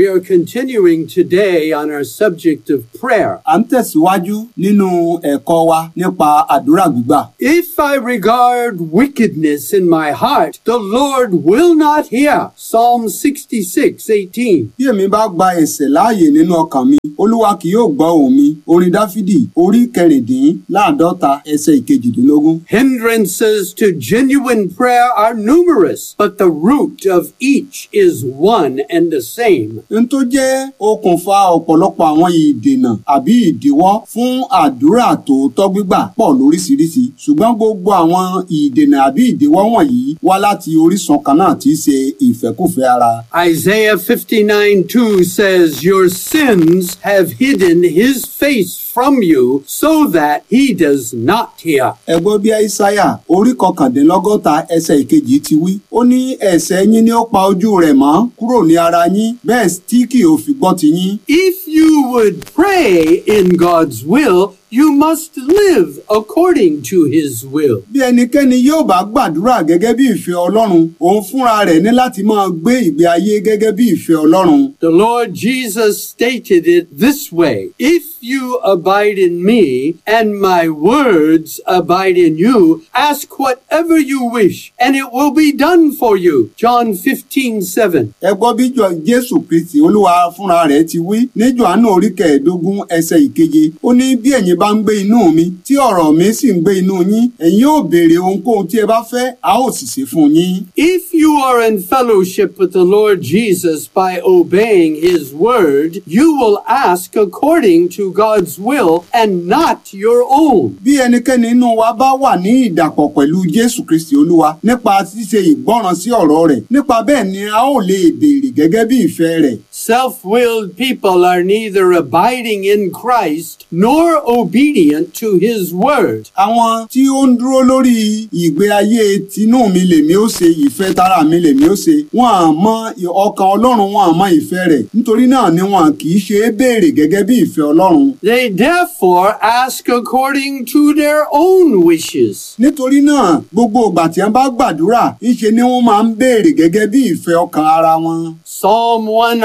We are continuing today on our subject of prayer. à ń tẹ̀síwájú nínú ẹ̀kọ́ wa nípa àdúrà gbígbà. If I regard wickedness in my heart, the Lord will not hear. Psalm 66, 18. bí èmi bá gba ẹ̀ṣẹ̀ láàyè nínú ọkàn mi olúwa kì yóò gbọ́ ohùn mi orin dáfídì orí kẹrìndínláàdọ́ta ẹsẹ̀ ìkejìdínlógún. Hindrances to genuine prayer are numerous, but the root of each is one and the same. n tó jẹ́ okùnfà ọ̀pọ̀lọpọ̀ àwọn ìdènà àbí ìdíwọ́ fún àdúrà tòótọ́ gbígbà pọ̀ lóríṣiríṣi ṣùgbọ́n gbogbo àwọn ìdènà àbí ìdíwọ́ wọ̀nyí wá láti orísun kan náà tí í ṣe ìfẹ́kùfẹ́ ara. Isaiah 59 2 says, Your sins have hidden his face from you so that he does not hear. ẹ gbọ́ bí aísáyà orí kọkàndínlọ́gọ́ta ẹsẹ̀ ìkejì ti wí ó ní ẹ̀ṣẹ̀ yín ni ó pa ojú rẹ̀ mọ́ kúrò ní ara yín bẹ́ẹ̀ tí kì ó fi gbọ́ ti yín. If you would pray in God's will, you must live according to his will. bí ẹnikẹ́ni yóò bá gbàdúrà gẹ́gẹ́ bí ìfẹ́ ọlọ́run òun fúnra rẹ̀ ní láti máa gbé ìgbé ayé gẹ́gẹ́ bí ìfẹ́ ọlọ́run. The Lord Jesus stated it this way If you abide in me and my words abide in you, ask whatever you wish, and it will be done for you. John 15 7. ẹ gbọ́ bí jọ jésù kristi olúwa fúnra rẹ̀ ti wí ní jòhánù orí kẹẹ̀ẹ́dógún ẹsẹ̀ ìkeje ó ní bí ẹ̀yin bá ń gbé inú mi tí ọ̀rọ̀ mi sì ń gbé inú yín ẹ̀yin yóò béèrè ohunkóhun tí ẹ bá fẹ́ a ó sì ṣe fún yín. If you are in fellowship with the Lord Jesus by obeying his word, you will ask according to God's will and not your own. bí ẹnikẹ́ni inú wa bá wà ní ìdàpọ̀ pẹ̀lú jésù kristi olúwa nípa ṣíṣe ìgbọ́ràn sí ọ̀rọ̀ rẹ̀ nípa bẹ́ẹ̀ ni a ó lè béèrè gẹ́gẹ́ bí ìfẹ́ rẹ̀. Self willed people are neither abiding in Christ nor obedient to his word. àwọn tí ó ń dúró lórí ìgbé ayé tinú mi lèmi ó ṣe ìfẹ́ tara mi lèmi ó ṣe wọn à mọ ọkàn ọlọ́run wọn à mọ ìfẹ́ rẹ̀ nítorí náà ni wọn kì í ṣe é béèrè gẹ́gẹ́ bí ìfẹ́ ọlọ́run. They therefore ask according to their own wishes. nítorí náà gbogbo ìgbà tí wọn bá gbàdúrà ńṣe ni wọn máa ń béèrè gẹ́gẹ́ bí ìfẹ́ ọkàn ara wọn. Psalm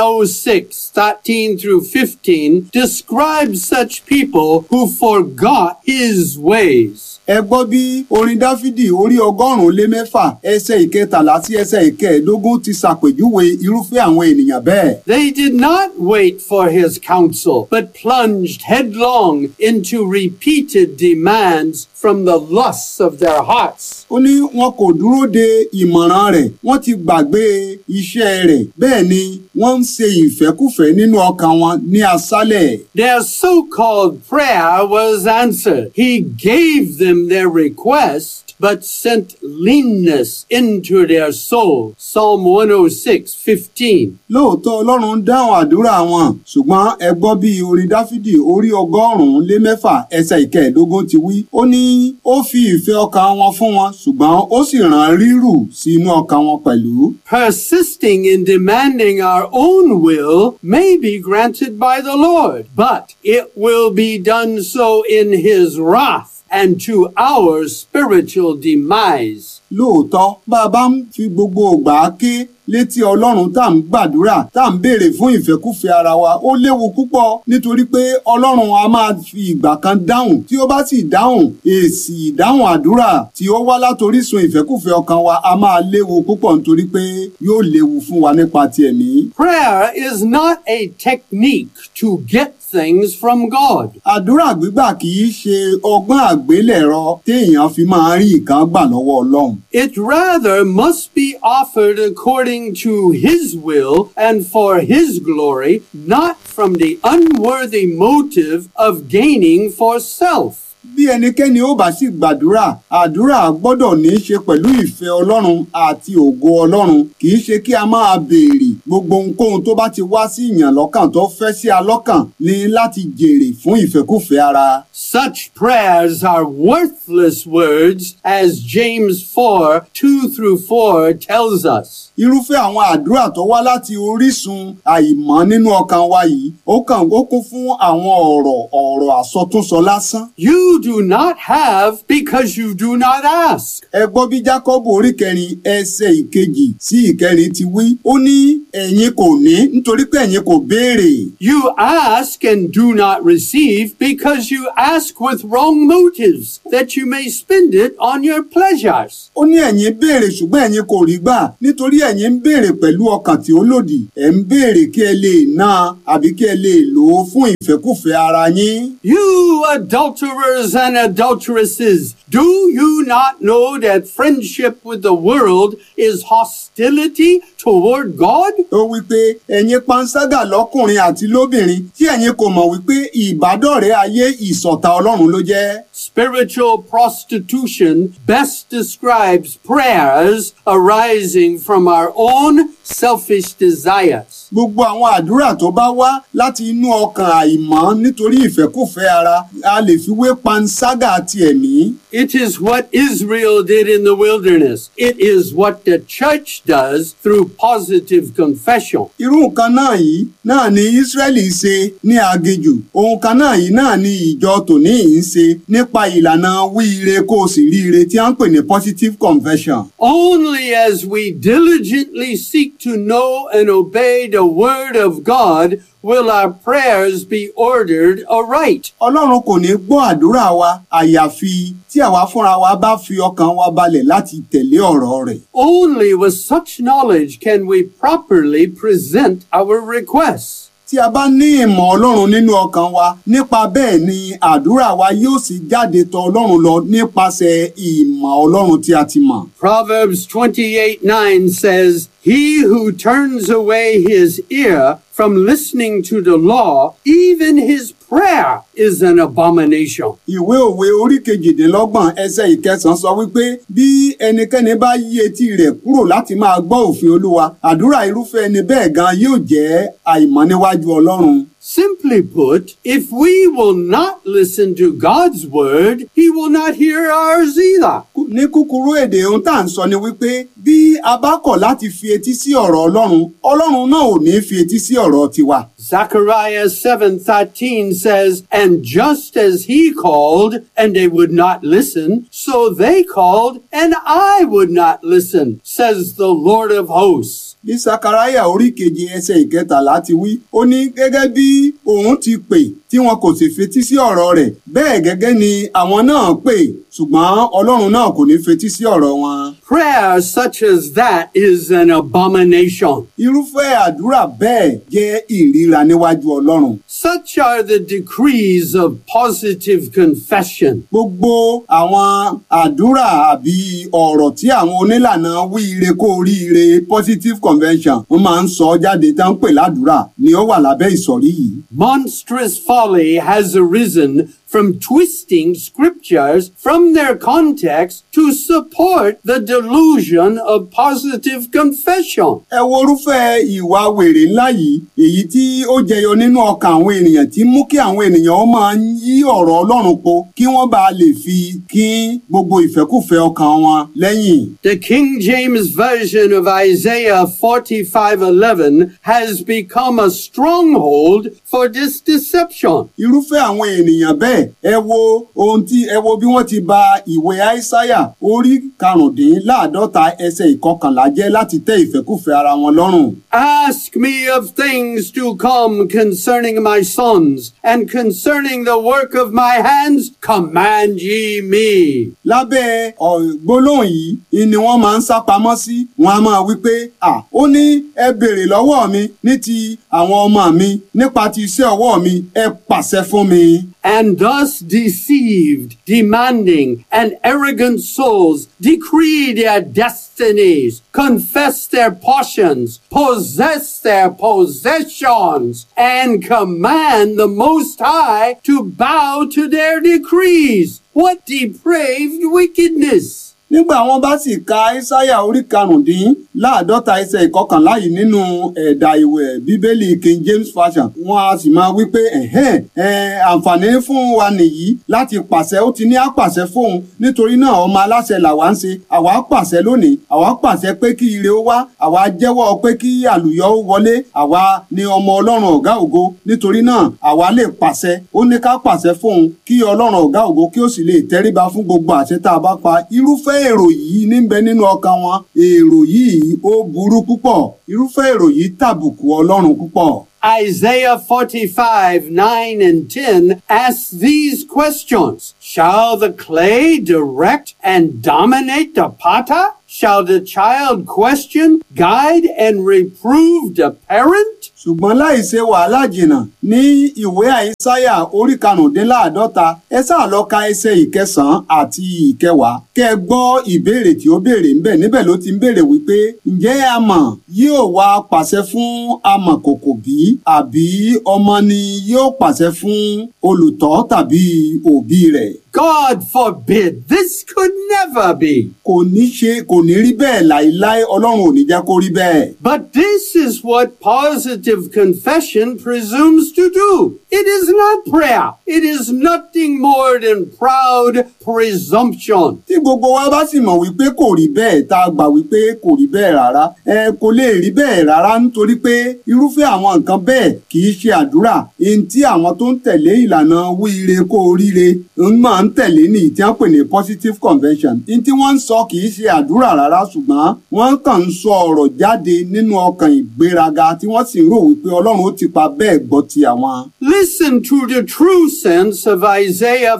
106, 13 through 15 describes such people who forgot his ways. ẹ gbọ́ bí orin dáfídì orí ọgọ́rùn-ún lé mẹ́fà ẹsẹ̀ ìkẹtàlá sí ẹsẹ̀ ìkẹẹ̀ẹ́dógún ti ṣàpèjúwe irúfẹ́ àwọn ènìyàn bẹ́ẹ̀. They did not wait for his counsel, but plunged headlong into repeated demands from the lusts of their hearts. ó ní wọn kò dúró de ìmọ̀ràn rẹ̀ wọ́n ti gbàgbé iṣẹ́ rẹ̀ bẹ́ẹ̀ ni wọ́n ń ṣe ìfẹ́kùfẹ́ nínú ọkàn wọn ní aṣálẹ̀. Their so-called prayer was answered. He gave them their request, but sent leanness into their soul. Psalm 106, 15. lóòótọ́ ọlọ́run ń dáhùn àdúrà wọn ṣùgbọ́n ẹ gbọ́ bí orin dáfídì orí ọgọ́rùn-ún lé mẹ́fà ẹsẹ̀ ìkẹẹ̀ẹ́dógún ti wí ó ní ó fi ìfẹ́ ọkàn wọn fún wọn ṣùgbọ́n ó sì rán rírù sí inú ọkàn wọn pẹ̀lú. Persisting in demanding our own will may be granted by the Lord, but it will be done so in his wrath and to our spiritual demise. lóòótọ́ bá a bá ń fi gbogbo ògbà ké létí ọlọ́run tá à ń gbàdúrà tá à ń béèrè fún ìfẹ́kúfẹ́ ara wa ó léwu púpọ̀ nítorí pé ọlọ́run a máa fi ìgbà kan dáhùn tí ó bá sì dáhùn èsì ìdáhùn àdúrà tí ó wá látorísun ìfẹ́kúfẹ́ ọkàn wa a máa léwu púpọ̀ nítorí pé yóò léwu fún wa nípa ti ẹ̀mí. Prayer is not a technique to get things from God. àdúrà gbígbà kì í ṣe ọgbọ́n àgbélẹ̀rọ téèyàn fi máa rí nǹkan gbà lọ́wọ́ ọlọ́run. It rather must be offered according to His will and for His glory, not from the unworthy motive of gaining for self. bí ẹnikẹ́ni ó bá sì gbàdúrà àdúrà gbọ́dọ̀ ní í ṣe pẹ̀lú ìfẹ́ ọlọ́run àti ògo ọlọ́run kì í ṣe kí a máa béèrè gbogbo ohunkóhun tó bá ti wá sí ìyàn lọ́kàn tó fẹ́ sí alọ́kàn ní láti jèrè fún ìfẹ́kùfẹ́ ara. Such prayers are worthless words, as James 4 2 through 4 tells us. irúfẹ́ àwọn àdúrà tó wá láti orísun àìmọ́ nínú ọkàn wa yìí ó kàn ó kún fún àwọn ọ̀rọ̀ ọ̀rọ̀ àsọtúnsọ lásán. You do not have because you do not ask. ẹ gbọ́ bí jákọ́bù orí kẹrin ẹsẹ̀ ìkejì sí ìkẹrin ti wí ó ní ẹ̀yin kò ní nítorí pé ẹ̀yin kò béèrè You ask and do not receive because you ask with wrong motives, that you may spend it on your pleasures. ó ní ẹ̀yin béèrè ṣùgbọ́n ẹ̀yin kò rí gbà nítorí ẹ̀yin ń béèrè pẹ̀lú ọkàn tí ó lòdì ẹ̀ ń béèrè kí ẹ lè ná àbí kí ẹ lè lò ó fún ìfẹ́kùfẹ́ ara yín. You adulterers and adulteresses, do you not know that friendship with the world is hostility toward God? ó wí pé ẹ̀yin panṣágà lọ́kùnrin àti lóbìnrin tí ẹ̀yin kò mọ̀ wípé ìbádọ́rẹ̀ẹ́ ayé ìṣọ̀tá ọlọ́run ló jẹ́. Spiritual prostitution best describes prayers arising from our own selfish desires. gbogbo àwọn àdúrà tó bá wá láti inú ọkàn àìmọ́ nítorí ìfẹ́kùfẹ́ ara a lè fi wé panṣágà ti ẹ̀mí. It is what Israel did in the wilderness. It is what the church does through positive confession. irú nǹkan náà yìí náà ni Ísírẹ́lì ṣe ní aginjù ohun kan náà yìí náà ni ìjọ tòní yìí ń ṣe nípa ìlànà wí ire kó o sì rí ire tí a ń pè ní positive confession. Only as we diligently seek to know and obey the word of God will our prayers be ordered aright. Ọlọ́run kò ní gbọ́ àdúrà wa àyàfi tí àwa fúnra wa bá fi ọkàn wa balẹ̀ láti tẹ̀lé ọ̀rọ̀ rẹ̀. Only with such knowledge can we properly present our requests. Tí a bá ní ìmọ̀ Ọlọ́run nínú ọkàn wa nípa bẹ́ẹ̀ ni àdúrà wa yóò sì jáde tọ̀ Ọlọ́run lọ nípasẹ̀ ìmọ̀ Ọlọ́run tí a ti mọ̀. Proverbs 28 9 says, He who turns away his ear from listening to the law, even his prayer is an abomination. Ìwé òwe orí kejìdínlọ́gbọ̀n ẹsẹ̀ ìkẹsàn-án sọ wípé bí ẹnikẹ́ni bá yí etí rẹ̀ kúrò láti máa gbọ́ òfin Olúwa, àdúrà irúfẹ́ ẹni bẹ́ẹ̀ gan yóò jẹ́ àìmọ́ níwájú Ọlọ́run. Simply put, if we will not listen to God's word, he will not hear ours either. Ní kúkúrú èdè ohun tá à ń sọ ni wípé bí a bá kọ̀ láti fi etí sí ọ̀rọ̀ Ọlọ́run, Ọlọ́run náà ò ní fi etí sí ọ̀rọ̀ tiwa. Zechariah 7:13 says, "And just as he called and they would not listen, so they called and I would not listen," says the Lord of hosts. Bí Sakaraya orí keje ẹsẹ̀ ìkẹtàlá ti wí, ó ní gẹ́gẹ́ bí òun ti pè tí wọn kò sì fetí sí ọ̀rọ̀ rẹ̀, bẹ́ẹ̀ gẹ́gẹ́ ni àwọn náà pè, ṣùgbọ́n Ọlọ́run náà kò ní fetí sí ọ̀rọ̀ wọn. Prayer such as that is an abomination. Irúfẹ́ àdúrà bẹ́ẹ̀ jẹ́ ìríra níwájú Ọlọ́run. Such are the decrees of positive confession. Gbogbo àwọn àdúrà àbí ọ̀rọ̀ tí àwọn onílànà wí ire kó rí ire positive convention wọ́n máa ń sọ jáde tá ń pè ládùúrà ni ó wà lábẹ́ ìsọ̀rí yìí. Monstrous folly has arisen from twisting scriptures from their context to support the delusion of positive confession. Ẹ wo irúfẹ́ ìwà wèrè ńlá yìí èyí tí ó jẹyọ nínú ọkàn àwọn ènìyàn tí mú kí àwọn ènìyàn ó máa ń yí ọ̀rọ̀ Ọlọ́run po kí wọ́n bá lè fi kín gbogbo ìfẹ́kùfẹ́ ọkàn wọn lẹ́yìn. The King James Version of Isaiah 45:11 has become a stronghold for this deception. irúfẹ́ àwọn ènìyàn bẹ́ẹ̀ ẹ wo ohun tí ẹ wo bí wọ́n ti ba ìwé àìsáyà orí karùndínláàdọ́ta ẹsẹ̀ ìkọkànlá jẹ́ láti tẹ́ ìfẹ́kùfẹ́ ara wọn lọ́rùn. Ask me of things to come concerning my sons, and concerning the work of my hands, command ye me. lábẹ́ ọ̀, gbólóhùn yìí ni wọ́n máa ń sá pamọ́ sí wọn a máa wí pé à ó ní ẹ béèrè lọ́wọ́ mi ní ti àwọn ọmọ mi nípa ti iṣẹ́ ọwọ́ mi ẹ pàṣẹ fún mi. And thus deceived, demanding, and arrogant souls decree their destinies, confess their portions, possess their possessions, and command the Most High to bow to their decrees. What depraved wickedness! nígbà wọn bá sì ka aísáyà orí karùndínláàdọ́ta ẹsẹ̀ ìkọkànlá yìí nínú ẹ̀dà ìwẹ̀ bíbélì king james version wọn a sì máa wí pé ẹ̀hẹ́n ẹ̀ àǹfààní fún wa nìyí láti pàṣẹ ó ti ní àpàṣẹ fóun nítorí náà ọmọ aláṣẹ làwa ń ṣe àwa pàṣẹ lónìí àwa pàṣẹ pé kí ire ó wá àwa jẹ́wọ́ pé kí àlùyọ ó wọlé àwa ni ọmọ ọlọ́run ọ̀gá ògo nítorí náà àwa lè pàṣẹ ó ní ká pàṣẹ fóun kí ọlọ́run ọ̀gá ògo kí ó sì lè tẹríba fún gbogbo àṣẹ tá a bá pa irúfẹ́ èrò yìí níbẹ̀ nínú ọkàn wọn èrò yìí ó burú púpọ̀ irúfẹ́ èrò yìí tàbùkù ọlọ́run púpọ̀. Isaiah 45, 9 and 10 asks these questions. Shall the clay direct and dominate the potter? Shall the child question, guide, and reprove the parent? ṣùgbọ́n láì ṣe wàhálà jìnnà ní ìwé àìsáyà orí karùndínláàdọ́ta ẹ sáà lọ ka ẹsẹ̀ ìkẹsàn-án àti ìkẹwàá kẹ́ ẹ gbọ́ ìbéèrè tí ó béèrè ńbẹ̀ níbẹ̀ ló ti ń béèrè wípé ǹjẹ́ amọ̀ yóò wá pàṣẹ fún amọ̀kòkò bí àbí ọmọ ni yóò pàṣẹ fún olùtọ́ tàbí òbí rẹ̀ God forbid, this could never be. kò ní ṣe kò ní rí bẹ́ẹ̀ láéláé ọlọ́run ò ní jẹ́ kó rí bẹ́ẹ̀. But this is what positive confession presumes to do. It is not prayer. It is nothing more than proud presumption. tí gbogbo wa bá sì mọ̀ wípé kò rí bẹ́ẹ̀ tá a gbà wípé kò rí bẹ́ẹ̀ rárá ẹ kò lè rí bẹ́ẹ̀ rárá nítorí pé irúfẹ́ àwọn nǹkan bẹ́ẹ̀ kì í ṣe àdúrà èyí tí àwọn tó ń tẹ̀lé ìlànà wíire kó oríire ń máa ń tẹ̀lé ní ìtí wọ́n pè ní positive convention ní tí wọ́n ń sọ kì í ṣe àdúrà rárá ṣùgbọ́n wọ́n kàn ń sọ ọ̀rọ̀ jáde nínú ọkàn ìgbéraga tí wọ́n sì ń rò wípé ọlọ́run ó ti pa bẹ́ẹ̀ gbọ́ ti àwọn. Listen to the true sense of Isaiah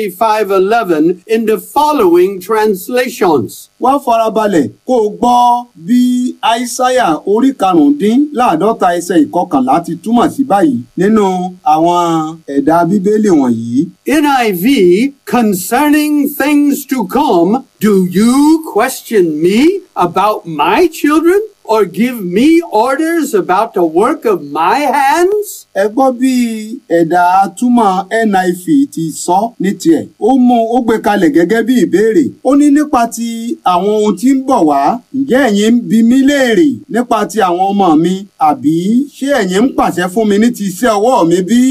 45:11 in the following translations. wá farabalẹ̀ kó o gbọ́ bí aísáyà orí karùndínláàdọ́ta ẹsẹ̀ ìkọkànlá ti túmọ̀ sí báyìí nínú àwọn ẹ̀dà bíbélì wọ̀nyí. NIV, concerning things to come, do you question me about my children or give me orders about the work of my hands? ẹ gbọ́ bí ẹ̀dà túmọ̀ NIV ti sọ ní tiẹ̀ ó mú ó gbé kalẹ̀ gẹ́gẹ́ bí ìbéèrè ó ní nípa ti àwọn ohun tí ń bọ̀ wá ǹjẹ́ ẹ̀yin ń bi mí léèrè nípa ti àwọn ọmọ mi àbí ṣé ẹ̀yin ń pàṣẹ fún mi ní ti iṣẹ́ ọwọ́ mi bí?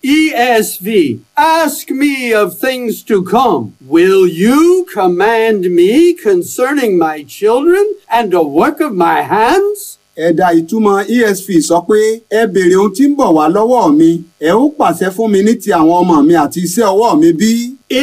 ESV, ask me of things to come. Will you command me concerning my children and the work of my hands? ẹ̀dà ìtumọ̀ ESV sọ pé ẹ béèrè ohun tí ń bọ̀ wá lọ́wọ́ mi ẹ ó pàṣẹ fún mi ní ti àwọn ọmọ mi àti iṣẹ́ ọwọ́ mi bí?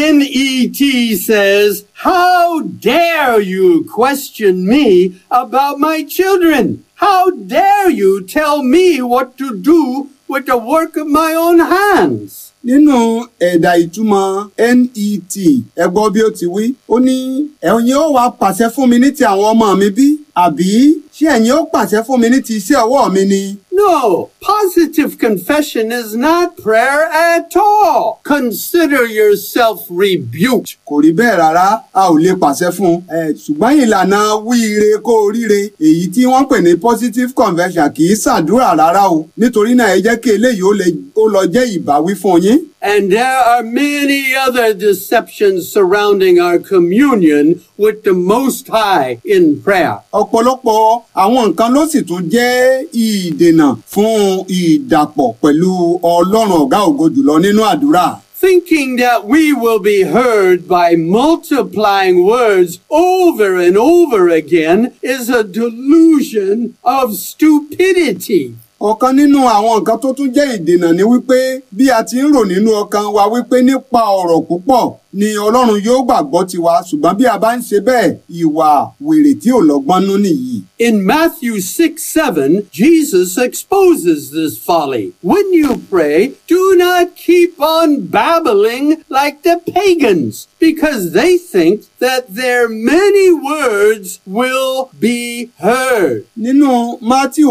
NET says, How dare you question me about my children? How dare you tell me what to do with the work of my own hands? nínú ẹ̀dà ìtumọ̀ NET ẹ gbọ́ bí ó ti wí ó ní ẹ̀yin ó wá pàṣẹ fún mi ní ti àwọn ọmọ mi bí àbí ṣé ẹ̀yin ó pàṣẹ fún mi ní ti iṣẹ́ ọwọ́ mi ni. No, positive confession is not prayer at all. Consider yourself rebuked. kò rí bẹ́ẹ̀ rárá a ò lè pàṣẹ fún un ẹ ṣùgbọ́n ìlànà wíire kó o ríre èyí tí wọ́n pè ní positive conversion kì í ṣàdúrà rárá o nítorí náà ẹ jẹ́ kí eléyìí ó lè- ó lọ jẹ́ ìbáwí fún yín. And there are many other deceptions surrounding our communion with the Most High in prayer. ọ̀pọ̀lọpọ̀ àwọn nǹkan ló sì tún jẹ́ ìdènà fún ìdàpọ̀ pẹ̀lú ọlọ́run ọ̀gá ògo jùlọ nínú àdúrà. Thinking that we will be heard by multiplying words over and over again is a delusion of stupidity. ọ̀kan nínú àwọn nǹkan tó tún jẹ́ ìdènà ni wípé bí a ti ń rò nínú ọkàn wa wípé nípa ọ̀rọ̀ púpọ̀ ni ọlọ́run yóò gbàgbọ́ tiwa ṣùgbọ́n bí a bá ń ṣe bẹ́ẹ̀ ìwà wèrè tí ò lọ́gbọ́n nú nìyí. In Matthew 6 7, Jesus exposes this folly. When you pray, do not keep on babbling like the pagans, because they think that their many words will be heard. nínú Mátíù